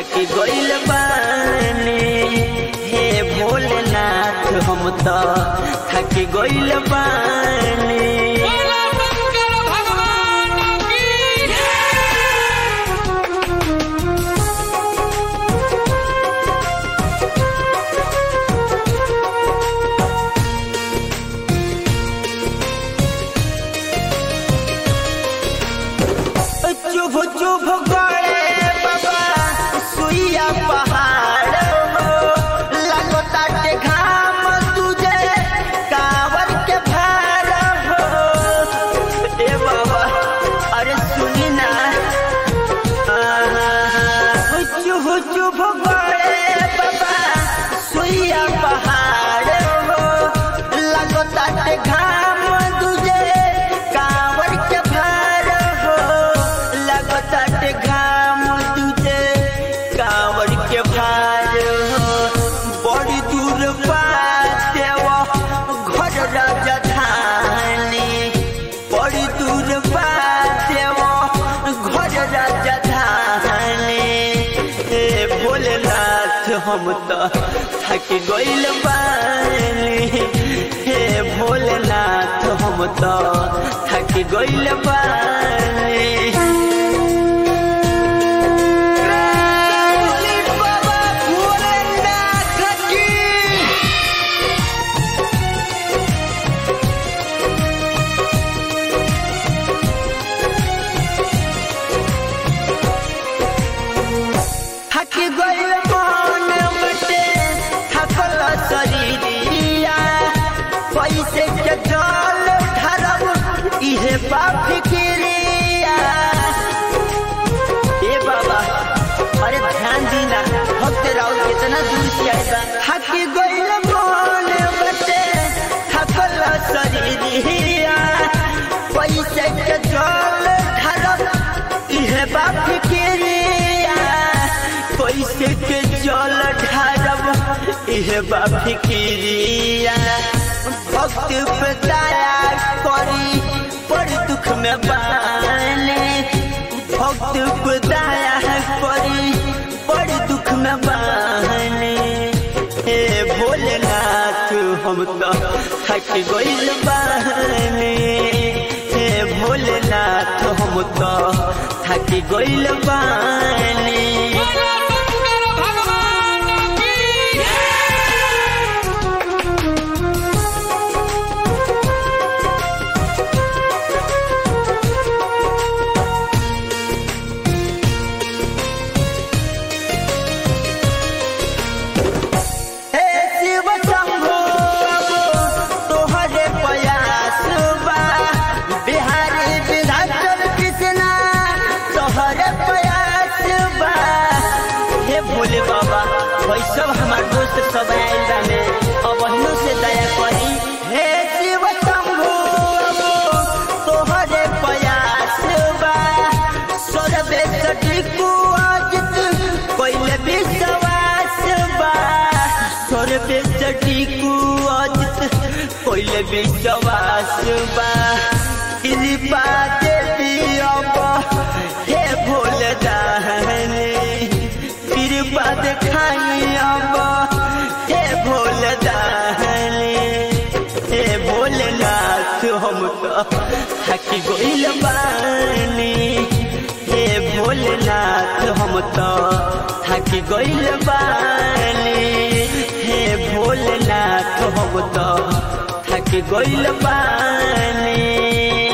थकी गइल बानी हे भोलेनाथ हम तो थकी गइल बानी बोला शंकर भगवान की चुभ चुभ गए बाबा सुइया पहाड़ हो लगता के घाम तुझे कावर के भार हो ए बाबा अरे सुनी ना चुभ चुभ गए बाबा सुइया पहाड़ हो लगता के घाम तुझे कावर के भार हो लगता के घाम तुझे कावर के भार हो बड़ी दूर बाटे वो घर राजधानी बड़ी दूर बाटे वो घर राजधानी हे भोलेनाथ हम तो थक गइल बानी हे भोलेनाथ हम तो थक गइल बानी रामली बाबा भोलेनाथ की थक गइल मन बटे थकल शरीरिया पैसे के जल ढरब इहे बाप फिक्रिया ए बाबा अरे ध्यान दीना भक्त राउत कितना दूर से आएगा थक गइल मन बटे थकल शरीरिया पैसे के जल ढरब इहे बाप फिक्रिया पैसे के जल ढारब इहे बाप फिक्रिया भक्त पे दया करी बड़ दुख में बाने भक्त पे दया करी बड़ दुख में बाने हे भोलेनाथ हम तो थक गइल बानी हे भोलेनाथ हम तो थक गइल बानी बोला शंकर भगवान की हे शिव शंभो तोहरे प्रयास बा बिहारी विधाचल कृष्णा तोहरे प्रयास बा हे भोले बाबा वैसव हमार दोस्त सब आइल बाने अब अहिनो से दया करी हे शिव शंभो तोहरे प्रयास बा सर्वे सटिकु अजित कोइले विश्वास बा सर्वे सटिकु अजित कोइले विश्वास बा कृपा देवी अब हे भोले दाहने कृपा देखाई अब हे भोले दाहने हे भोलेनाथ हम तो थक गइल बानी हे भोलेनाथ हम तो थक गइल बानी हे भोलेनाथ हम तो थक गइल बानी